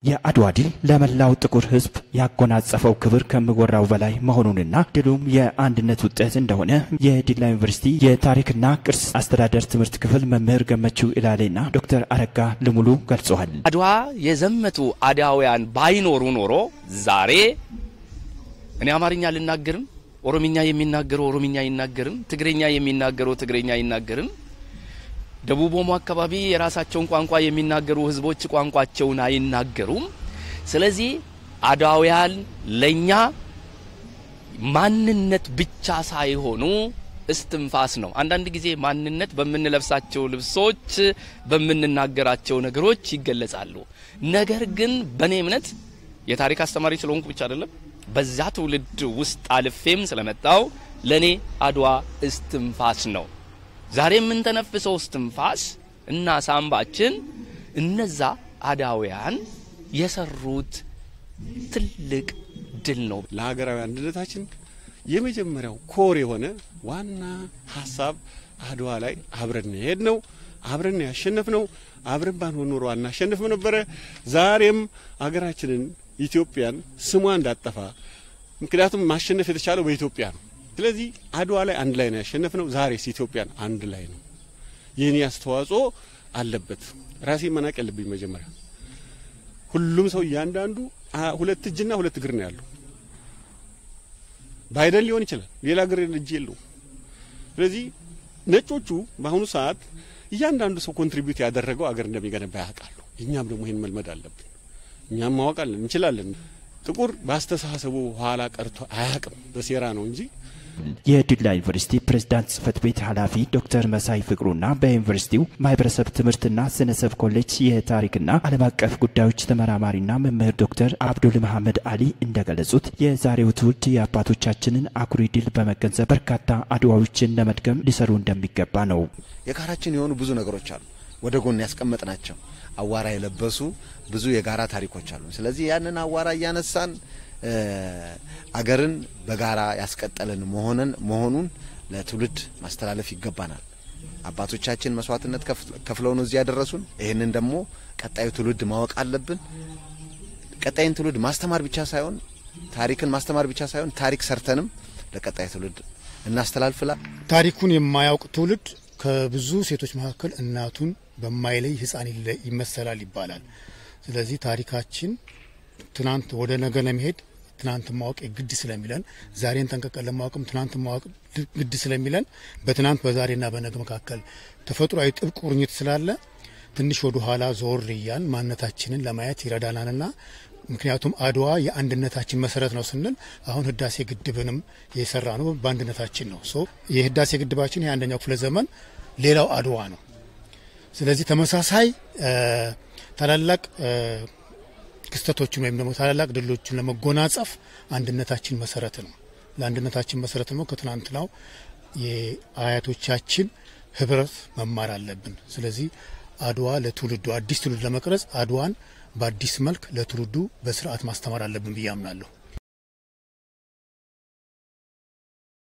የአድዋ ድል ለመላው ጥቁር ሕዝብ ያጎናጸፈው ክብር ከምወራው በላይ መሆኑንና ድሉም የአንድነት ውጤት እንደሆነ የዲላ ዩኒቨርሲቲ የታሪክና ቅርስ አስተዳደር ትምህርት ክፍል መምህር ገመችው ኢላሌና ዶክተር አረጋ ልሙሉ ገልጸዋል። አድዋ የዘመቱ አድዋውያን ባይኖሩ ኖሮ ዛሬ እኔ አማርኛ አልናገርም፣ ኦሮምኛ የሚናገረው ኦሮምኛ አይናገርም፣ ትግረኛ የሚናገረው ትግረኛ አይናገርም። ደቡብ ኦሞ አካባቢ የራሳቸውን ቋንቋ የሚናገሩ ህዝቦች ቋንቋቸውን አይናገሩም። ስለዚህ አድዋውያን ለኛ ማንነት ብቻ ሳይሆኑ እስትንፋስ ነው። አንዳንድ ጊዜ ማንነት በምንለብሳቸው ልብሶች፣ በምንናገራቸው ነገሮች ይገለጻሉ። ነገር ግን በእኔ እምነት የታሪክ አስተማሪ ስለሆንኩ ብቻ አይደለም፣ በዛ ትውልድ ውስጥ አልፌም ስለመጣው ለእኔ አድዋ እስትንፋስ ነው። ዛሬ የምንተነፍሰው እስትንፋስ እና ሳምባችን እነዛ አዳውያን የሰሩት ትልቅ ድል ነው። ለሀገራዊ አንድነታችን የመጀመሪያው ኮር የሆነ ዋና ሀሳብ አድዋ ላይ አብረን ሄድ ነው፣ አብረን ያሸነፍ ነው። አብረን ባንሆን ኖሮ አናሸንፍም ነበረ። ዛሬም ሀገራችንን ኢትዮጵያን ስሟ እንዳጠፋ ምክንያቱም ማሸነፍ የተቻለው በኢትዮጵያ ነው። ስለዚህ አድዋ ላይ አንድ ላይ ነው ያሸነፍ ነው። ዛሬስ ኢትዮጵያን አንድ ላይ ነው። የኔ አስተዋጽኦ አለበት። ራሴ መናቅ ያለብኝ መጀመሪያ ሁሉም ሰው እያንዳንዱ ሁለት እጅና ሁለት እግር ነው ያለው። ባይደን ሊሆን ይችላል፣ ሌላ እግር እጅ የለው። ስለዚህ ነጮቹ በአሁኑ ሰዓት እያንዳንዱ ሰው ኮንትሪቢዩት ያደረገው አገር እንደሚገነባ ያውቃሉ። እኛም ደግሞ ይህን መልመድ አለብን። እኛም ማወቃለን እንችላለን። ጥቁር በአስተሳሰቡ ኋላ ቀርቶ አያውቅም፣ በሴራ ነው እንጂ የዲላ ዩኒቨርሲቲ ፕሬዝዳንት ጽህፈት ቤት ኃላፊ ዶክተር መሳይ ፍቅሩና በዩኒቨርሲቲው ማህበረሰብ ትምህርትና ስነሰብ ኮሌጅ የታሪክና ዓለም አቀፍ ጉዳዮች ተመራማሪና መምህር ዶክተር አብዱል መሐመድ አሊ እንደገለጹት የዛሬው ትውልድ የአባቶቻችንን አኩሪ ድል በመገንዘብ በርካታ አድዋዎችን ለመድገም ሊሰሩ እንደሚገባ ነው። የጋራችን የሆኑ ብዙ ነገሮች አሉ፣ ወደ ጎን ያስቀመጥ ናቸው። አዋራ የለበሱ ብዙ የጋራ ታሪኮች አሉ። ስለዚህ ያንን አዋራ እያነሳን አገርን በጋራ ያስቀጠልን መሆንን መሆኑን ለትውልድ ማስተላለፍ ይገባናል። አባቶቻችን መስዋዕትነት ከፍለው ነው እዚህ ያደረሱን። ይህንን ደግሞ ቀጣዩ ትውልድ ማወቅ አለብን። ቀጣይን ትውልድ ማስተማር ብቻ ሳይሆን ታሪክን ማስተማር ብቻ ሳይሆን ታሪክ ሰርተንም ለቀጣይ ትውልድ እናስተላልፍላል። ታሪኩን የማያውቅ ትውልድ ከብዙ ሴቶች መካከል እናቱን በማይለይ ሕፃን ይመሰላል ይባላል። ስለዚህ ታሪካችን ትናንት ወደ ነገ ለመሄድ ትናንት ማወቅ ግድ ስለሚለን ዛሬን ጠንቀቀን ለማወቅም ትናንት ማወቅ ግድ ስለሚለን በትናንት በዛሬና በነገ መካከል ተፈጥሯዊ ጥብቅ ቁርኝት ስላለ ትንሽ ወደ ኋላ ዞር እያን ማንነታችንን ለማየት ይረዳናልና ምክንያቱም አድዋ የአንድነታችን መሰረት ነው ስንል አሁን ህዳሴ ግድብንም የሰራ ነው በአንድነታችን ነው። ሶ የህዳሴ ግድባችን የአንደኛው ክፍለ ዘመን ሌላው አድዋ ነው። ስለዚህ ተመሳሳይ ታላላቅ ክስተቶችን ወይም ደግሞ ታላላቅ ድሎችን ለመጎናጸፍ አንድነታችን መሰረት ነው። ለአንድነታችን መሰረት ደግሞ ከትናንትናው የአያቶቻችን ህብረት መማር አለብን። ስለዚህ አድዋ ለትውልዱ አዲስ ትውልድ ለመቅረጽ አድዋን በአዲስ መልክ ለትውልዱ በስርዓት ማስተማር አለብን ብዬ አምናለሁ።